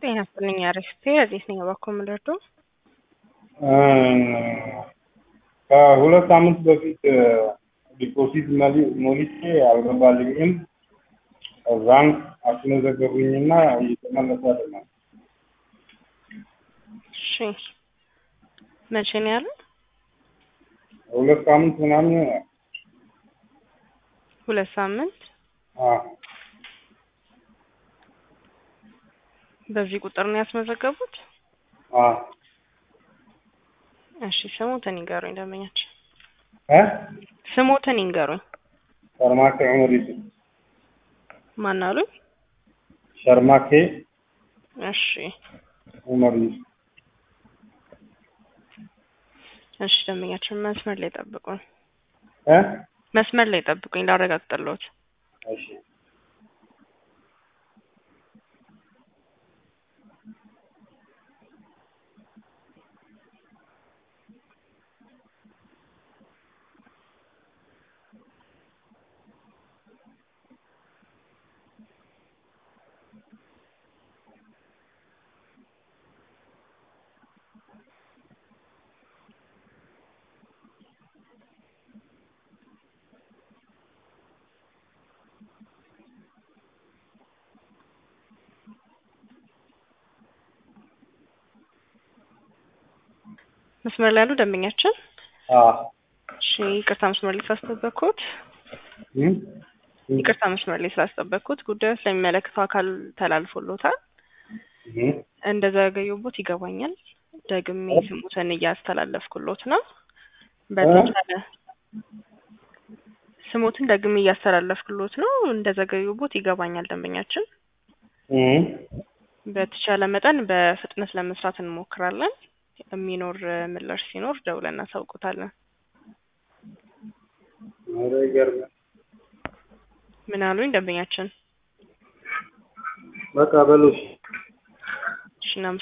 ጤና ይስጥልኝ አሪፍቴ እዚህ ነኝ እባክዎ ምንድርዶ ከሁለት ሳምንት በፊት ዲፖዚት ሞልቼ አልገባልኝም። ከዛም አስመዘገቡኝና እየተመለሰ አይደለም። እሺ መቼ ነው ያለው? ሁለት ሳምንት ምናምን ይሆናል። ሁለት ሳምንት አዎ። በዚህ ቁጥር ነው ያስመዘገቡት? አዎ። እሺ ስሞትን ይንገሩኝ ደንበኛችን። እ ስሞትን ይንገሩኝ። ሸርማኬ ዑመር ዩሱፍ ማን አሉኝ? ሸርማኬ እሺ ዑመር ዩሱፍ እሺ ደንበኛችን መስመር ላይ ጠብቁኝ። እ መስመር ላይ ጠብቁኝ ላረጋግጥልዎት። እሺ መስመር ላይ ያሉ ደንበኛችን አዎ እሺ ይቅርታ መስመር ላይ ስላስጠበቅኩት እም ይቅርታ መስመር ላይ ስላስጠበቅኩት ጉዳዩ ስለሚመለከተው አካል ተላልፎሎታል። እም እንደዘገዩቦት ይገባኛል። ደግሜ ስሙትን እያስተላለፍኩሎት ነው። በተቻለ ስሙትን ደግሜ እያስተላለፍኩሎት ነው። እንደዘገዩቦት ይገባኛል ደንበኛችን። እም በተቻለ መጠን በፍጥነት ለመስራት እንሞክራለን። የሚኖር ምላሽ ሲኖር ደውለን እናሳውቁታለን። ኧረ ይገርማል። ምን አሉኝ ደንበኛችን? በቃ በሉ እሺ። እሺ